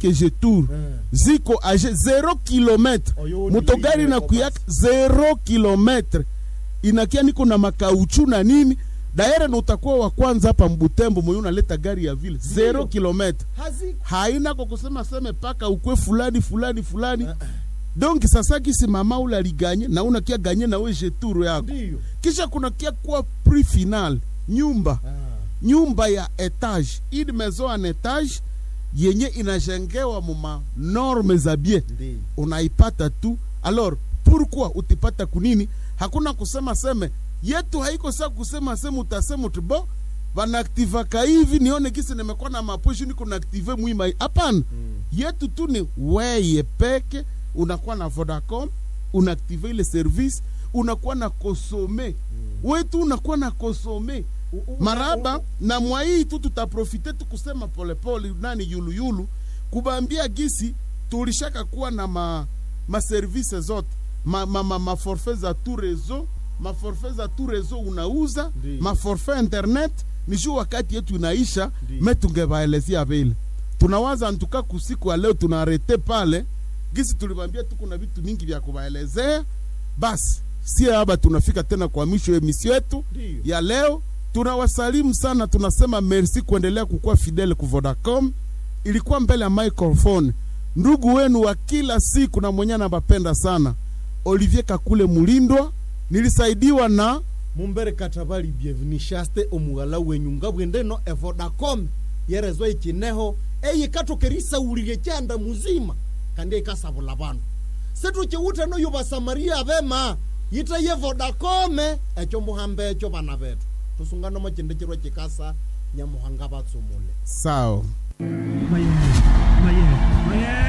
make jetour Mm. ziko age 0 kilometre Oyo ni motogari ile nakuyaka 0 kilometre inakia niko na makauchu na nini daere na utakuwa wa kwanza hapa mbutembo mwenye unaleta gari ya vile 0 kilometre haziko haina kwa kusema seme paka ukwe fulani fulani fulani Ah, ah. donc sasa kisi mama ule aliganye na unakia ganye na we jeturu yako ndiyo kisha kuna kia kuwa prix final nyumba Ah. nyumba ya etage une maison en etage yenye inajengewa muma norme za bien ndiyo unaipata tu alors pourquoi utipata kunini hakuna kusema seme yetu haiko saa kusema seme utasema uti bo vanaaktivaka hivi nione kisi nimekuwa na maposhi niko naaktive mwima hapana Mm. yetu tu ni weye peke unakuwa na vodacom unaaktive ile service unakuwa na kosome mm. wetu unakuwa na kosome U- u- maraba u- na mwahii tu tutaprofite tu kusema polepole nani yuluyulu kubambia gisi tulishaka kuwa na ma maservice zote ma, ma, ma, ma forfait za tout réseau ma forfait za tout réseau unauza Ndiyo. ma forfait internet ni juu wakati yetu inaisha Ndiyo. me tungevaelezea vile tunawaza ntuka kusiku ya leo tunaarete pale gisi tulibambia tu kuna vitu mingi vya kuvaelezea basi sie haba tunafika tena kwa mwisho ya emisio yetu Ndiyo. ya leo tunawasalimu sana tunasema merci kuendelea kukuwa fidele ku vodacom ilikuwa mbele ya microphone ndugu wenu wa kila siku na mwenye anabapenda sana olivier kakule mulindwa nilisaidiwa na mumbere katabali bienveni shaste omughala wenyu nga bwendeno evodacom yerezwa ikineho eyikatokerisawulile kyanda muzima kandi ikasabula bandu setukiwute noyo basamaria bema yite ye vodacome ekyo muhamba ekyo bana betu tusunganomo kindi kirwa kikasa nyamuhanga batsumule sao Mayonnaise.